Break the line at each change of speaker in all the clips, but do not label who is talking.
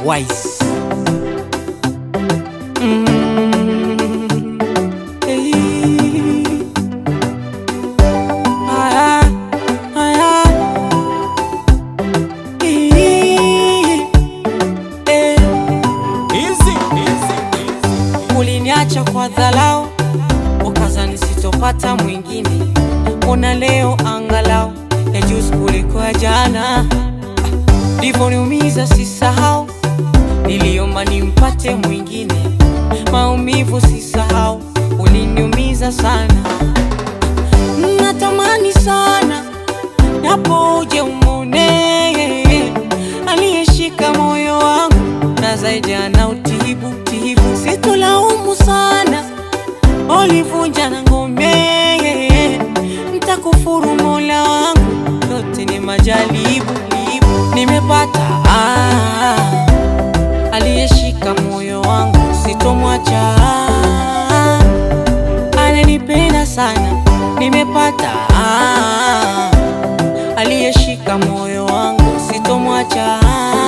Wise. Mm. Hey. Aya, aya. Ee. Eh. Uliniacha kwa dharau, ukazani sitopata mwingine. Ona leo angalau ya juzi kuliko ya jana, livyoniumiza sisahau, niliomba nimpate mwingine. Maumivu sisahau, uliniumiza sana, natamani sana napo uje umone aliyeshika moyo wangu na zaidi ana utibu tibu, situlaumu sana ulivunja na ngome, mtakufuru mola wangu, yote ni majaribu libu. Nimepata ah, aliyeshika moyo wangu, sitomwacha ananipenda sana. Nimepata ah, aliyeshika moyo wangu, sitomwacha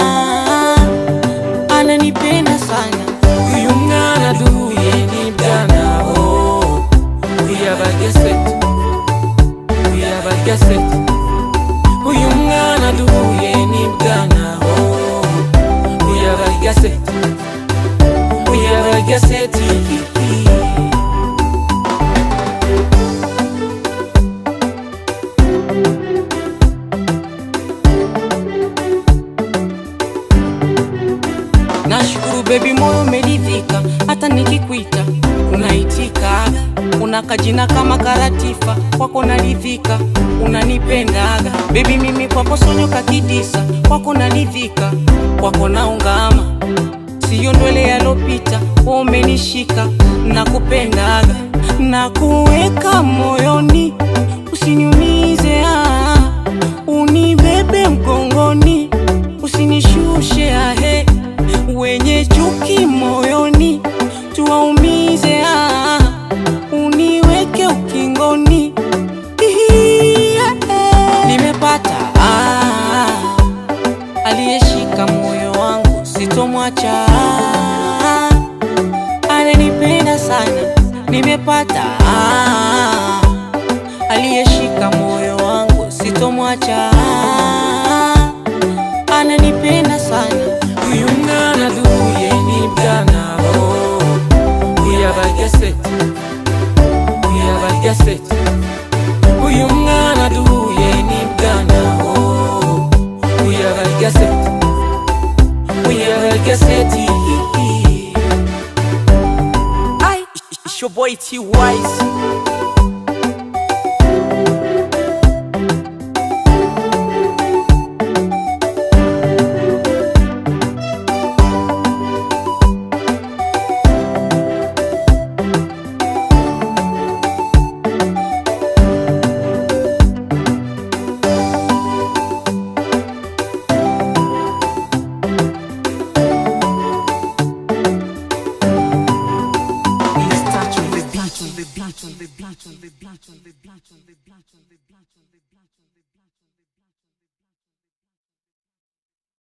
ananipenda sana.
uyu mwana duhuye n'ibyana oh, uyabagese uyabagese uyu mwana duhuye n'ibyana oh, uyabagese uyabagese
Nashukuru baby, moyo umeridhika, hata nikikuita unaitikaga, una kajina kama Karatifa, kwako naridhika, unanipendaga baby, mimi kwako sonyoka kidisa, kwako naridhika, kwako naungama, siyo ndwele yalopita, wewe umenishika, nakupendaga, nakuweka moyoni, usiniumize ah, unibebe mgongoni, usinishushe ahe wenye chuki moyoni, tuwaumize ah, uniweke ukingoni. Ihi, yeah. Nimepata ah, aliyeshika moyo wangu, sitomwacha ah, ananipenda sana. Nimepata ah, aliyeshika moyo wangu, sitomwacha ah, ananipenda sana.
uyu mwana duhuye n'ibyana oh, uyabagese uyabagese uyu mwana duhuye n'ibyana oh, uyabagese uyabagese
Ay, it's your boy T Wise.